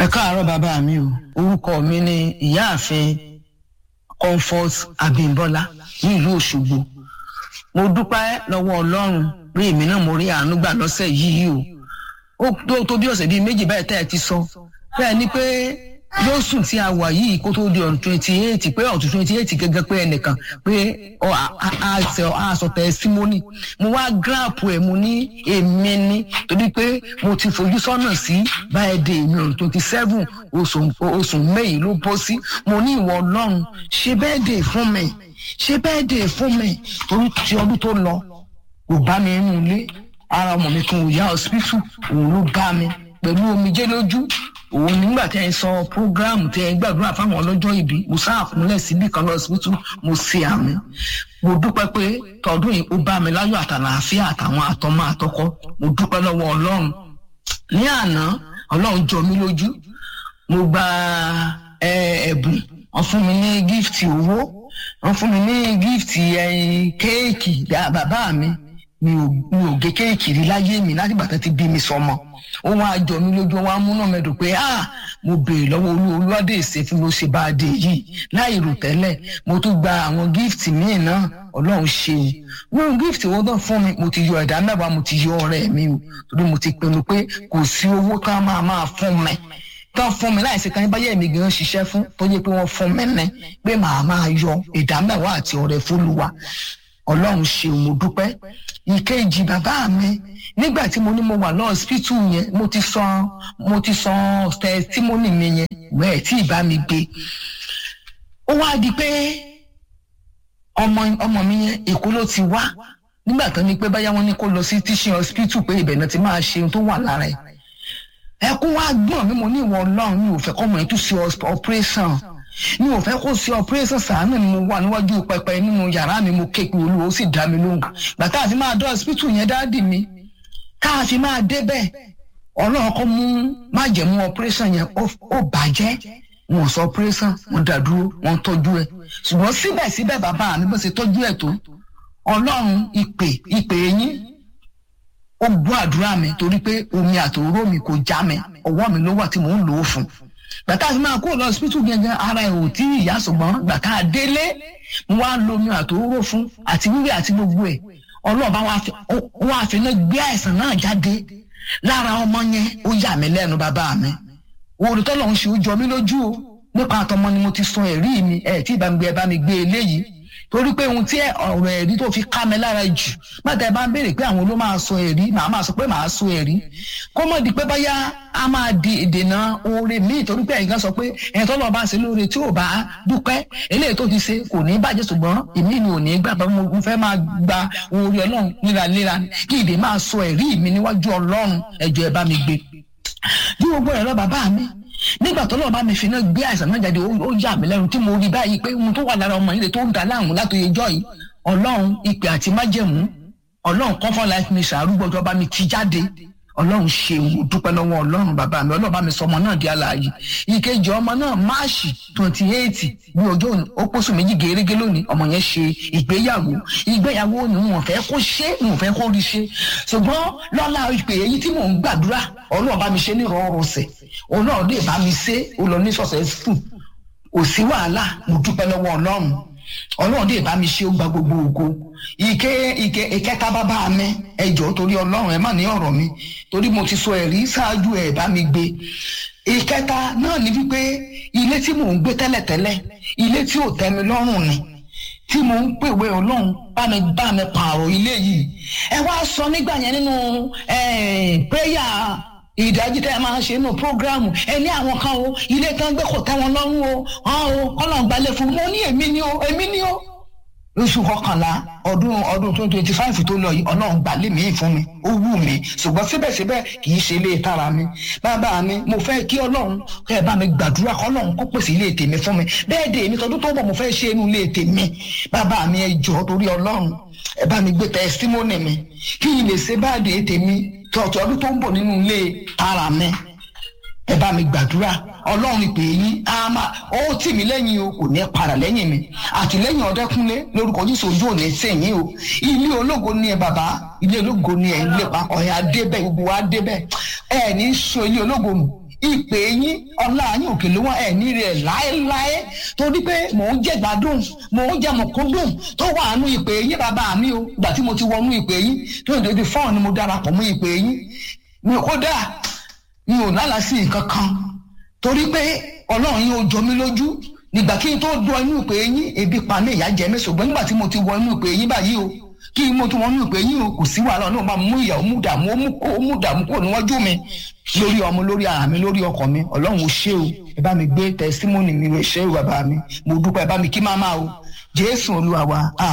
ẹ káàárọ̀ bàbá mi o orúkọ mi ni ìyáàfin comfort abimbola ní ìlú òṣogbo mo dúpẹ́ lọ́wọ́ ọlọ́run pé èmi náà mo rí àánú gbà lọ́sẹ̀ yìí o ó tó tó bí ọ̀sẹ̀ bíi méjì báyìí tẹ́ ẹ ti sọ bẹ́ẹ̀ ni pé lóṣù tí a wà yìí kó tó di ọ̀n twenty eight pé ọ̀tún twenty eight gẹ́gẹ́ pé ẹnìkan pé a sọ tẹsímọ́nì mo wá gíráàpù ẹ̀ mo ní èmi ni torí pé mo ti fojú sọ́nà sí báyìí dé mi ọ̀n twenty seven oṣù mẹ́yìn ló bọ́ sí mo ní ìwọ ọlọ́run ṣe bẹ́ẹ̀ dé fún mi ṣe bẹ́ẹ̀ dé fún mi torí ti ọdún tó lọ kò bá mi nínú ilé ara ọmọ mi kan ò yá hospital òun ló bá mi pẹ̀lú omijé lójú òun nígbà tí ẹ sọ programu tí ẹ gbàdúrà fáwọn ọlọ́jọ́ ìbí mo sáàfúnlẹ̀ síbì kan lọ síbítù mo ṣe àmì mo dúpẹ́ pé tọdún yìí ó bá mi láyọ̀ àtàlàáfíà àtàwọn àtọmọ àtọkọ mo dúpẹ́ lọ́wọ́ ọlọ́run ní àná ọlọ́run jọ mí lójú mo gba ẹ̀bùn wọ́n fún mi ní gífìtì owó wọ́n fún mi ní gífìtì kéèkì bàbá mi mi ò gé kéèkì rí láyé mi láti bàtà ti bí mi sọmọ ó wá jọ mí lójú wọn á múná mẹ́dùn pé ah mo béèrè lọ́wọ́ olú olúwadé ìsèfún ló ṣe bá a dé yìí láì rò tẹ́lẹ̀ mo tún gba àwọn gífìtì míì náà ọlọ́run ṣe o nínú gífìtì owó náà fún mi mo ti yọ ẹ̀dá mẹ́wàá mo ti yọ ọ̀rẹ́ mi o torí mo ti pinnu pé kò sí owó tá a máa máa fún mi tán fún mi láìsí kan báyẹ̀ mi gan ṣiṣẹ́ fún tó yẹ pé wọ́n fún mi ní pé màá máa yọ ẹ̀dá mẹ́wàá àti ọ̀rẹ́ fúluwa ọlọ́run ṣe mo dúpẹ́ ìkejì bàbá mi nígbà tí mo ní mo wà lọ hospital yẹn mo ti sọ mo ti sọ testimony mi yẹn wẹ́ẹ̀ tí ìbá mi gbé ó wá di pé ọmọ ọmọ mi yẹn èkó ló ti wá nígbà tó ní pé báyà wọn ní kó lọ sí teaching hospital pé ibẹ̀ náà ti máa ṣe ohun tó wà lára ẹ̀ ẹkún wá gbọ́n mi mo ní ìwọ ọlọ́run mi ò fẹ́ kọ́ mọ̀ ẹ́ tún ṣe operation mi ò fẹ́ kó ṣe operation sàánù ni mo wà níwájú pẹpẹ nínú yàrá mi mo képe olúwo ó sì dá mi lóhùn gbàtà àfi máa dọ́ hospital yẹn dáàdì mi káàfi máa débẹ̀ ọlọ́run kọ́ mú májẹ̀mú operation yẹn ó bàjẹ́ wọn sọ operation wọn dàdúró wọn tọ́jú ẹ̀ ṣùgbọ́n síbẹ̀síbẹ̀ bàbá mi bó ṣe tọ́jú ẹ̀ tó ọlọ́run ìpè ìpè yín ó gbọ́ àdúrà mi torí pé omi àtòró mi kò já mi ọwọ́ mi ló wà tí mò ń lò ó fún gbàtà àti máa kó lọ hospital gẹ́gẹ́ ara ẹ̀ ò tí ìyá ṣùgbọ́n gbàtà délé mo wá lo omi àtòró fún àti wíwẹ̀ àti gbogbo ẹ̀ ọlọ́ọ̀bá wọn àfihàn gbé àìsàn náà jáde lára ọmọ yẹn ó yà mí lẹ́nu bàbá mi òòrùtọ́ lọ́hún ṣe ó jọ mí lójú o nípa àtọmọ ni mo ti sọ ẹ̀rí mi ẹ̀ tí ìbá mi gbé ẹ bá mi gbé eléyìí torí pé ohun tí ọ̀rọ̀ ẹ̀rí tó fi ká mi lára jù mọ́tà ẹ bá ń béèrè pé àwọn ló máa sọ ẹ̀rí màá máa sọ pé màá sọ ẹ̀rí kó mọ̀ di pé báyá a máa di ìdènà oore míì torí pé ẹ̀yìn kan sọ pé ẹ̀yìn tó lọ́ọ́ bá ṣe lóore tí ò bá dúpẹ́ eléyìí tó ti ṣe kò ní bàjẹ́ ṣùgbọ́n èmi ni ò ní gbà bá mo fẹ́ máa gba oore ọlọ́run léraléra kí ìdè máa sọ ẹ̀rí mi níwájú ọlọ́run ẹ̀jọ̀ ẹ̀ bá mi gbé bí gbogbo ẹ̀rọ bàbá mi nígbà tó lọ́ọ́ bá mi fi náà gbé àìsàn náà jáde ó yà mí lẹ́nu tí mo rí báyìí pé ohun tó wà lára ọmọ yìí tó ń da láàmú látòye jọ́ yìí ọlọ́run ìpè àti májẹ̀mú ọlọ́run comfort life mi sàárúgbọ́jọ́ bá mi ti jáde ọlọ́run ṣe mo dúpẹ́ lọ́wọ́ ọlọ́run bàbá mi ọlọ́run bá mi sọ ọmọ náà di alààyè ìkejì ọmọ náà máàṣì twenty eight bí ọjọ́ ó pósù méjì gẹ́gẹ́ lónìí ọmọ yẹn ṣe ìgbéyàwó ìgbéyàwó ni wọn fẹ́ kó ṣe wọn fẹ́ kó rí ṣe ṣùgbọ́n lọ́la ìpè èyí tí mò ń gbàdúrà ọlọ́run bá mi ṣe ní ìrọ̀rùsẹ̀ ọlọ́run lè bá mi ṣe ó lọ ní successful kò sí wàhálà mo dúpẹ́ lọ́wọ́ ọlọ́run ọlọ́run dè bá mi ṣe ó gba gbogbo ògo ike ike ìkẹta bàbá mi ẹjọ́ torí ọlọ́run ẹ má ní ọ̀rọ̀ mi torí mo ti sọ ẹ̀rí ṣáájú ẹ̀ bá mi gbé ìkẹta náà ni wípé ilé tí mò ń gbé tẹ́lẹ̀tẹ́lẹ̀ ilé tí ò tẹ́ mi lọ́rùn ni tí mò ń pèwé ọlọ́run bá mi bá mi pààrọ̀ ilé yìí ẹ wá sọ nígbà yẹn nínú prayer ìdájí tẹ́ ẹ máa ń ṣe nínú prógráàmù ẹ ní àwọn kan o ilé tán gbé kò tẹ́ wọn lọ́rùn o hàn o kọ́nà gbalẹ̀ fún mo ní èmi ni o èmi ni o. oṣù kọkànlá ọdún ọdún twenty twenty five tó lọ yìí ọlọ́run gbalẹ̀ mi fún mi ó wù mí ṣùgbọ́n síbẹ̀síbẹ̀ kì í ṣe ilé tara mi bàbá mi mo fẹ́ kí ọlọ́run kẹ́ ẹ bá mi gbàdúrà kọ́ ọlọ́run kó pèsè ilé tèmi fún mi bẹ́ẹ̀ dé èmi tọdún tó bọ̀ mo fẹ́ ṣe inú ilé tèmi bàbá mi ẹ jọ̀ọ́ torí ọlọ́run ẹ bá mi gbé tẹsítímọ́nì mi kí n lè ṣe báàdì tèmi tọ̀tọ̀ ọdún tó ń bọ̀ nínú ilé tara mi ẹ bá mi gbàdúrà ọlọ́run ìpè yín á máa ó tì mí lẹ́yìn o kò ní para lẹ́yìn mi àtìlẹ́yìn ọ̀dẹ́kúnlé lórúkọ jésù ojú òní sẹ́yìn o ilé ológo ni ẹ bàbá ilé ológo ni ẹ ń lépa ọ̀hẹ́ adébẹ̀ gbogbo wa débẹ̀ ẹ ní sọ ilé ológo nù ìpè yín ọlá yín òkè ló wọn ẹ̀ ní rẹ̀ láéláé torí pé mò ń jẹ́ gbádùn mò ń jẹ́ mọ̀kúndùn tó wà nù ìpè yín bàbá mi o ìgbà tí mo ti wọnú ìpè yín tó ń dojú fọ́ọ̀n ni mo darapọ̀ mọ́ ìpè yín mi kódà mi ò lálàá sí nǹkan kan torí pé ọlọ́run yín ó jọ mí lójú nígbà kí n tó dún inú ìpè yín ebi pa mí ìyá jẹ mí ṣùgbọ́n nígbà tí mo ti wọ inú ìpè yín báyìí o kí mo tún wọn inú ìpè yín o kò sí wàhálà náà máa mú ìyàwó mú dààmú ó mú kó ó mú dààmú kó níwájú mi lórí ọmọ lórí ara mi lórí ọkọ mi ọlọ́run ò ṣe o ẹ bá mi gbé tẹsímọ́nì mi rẹ̀ ṣe o bàbá mi mo dúpẹ́ ẹ bá mi kí máma o jésù olúwa wa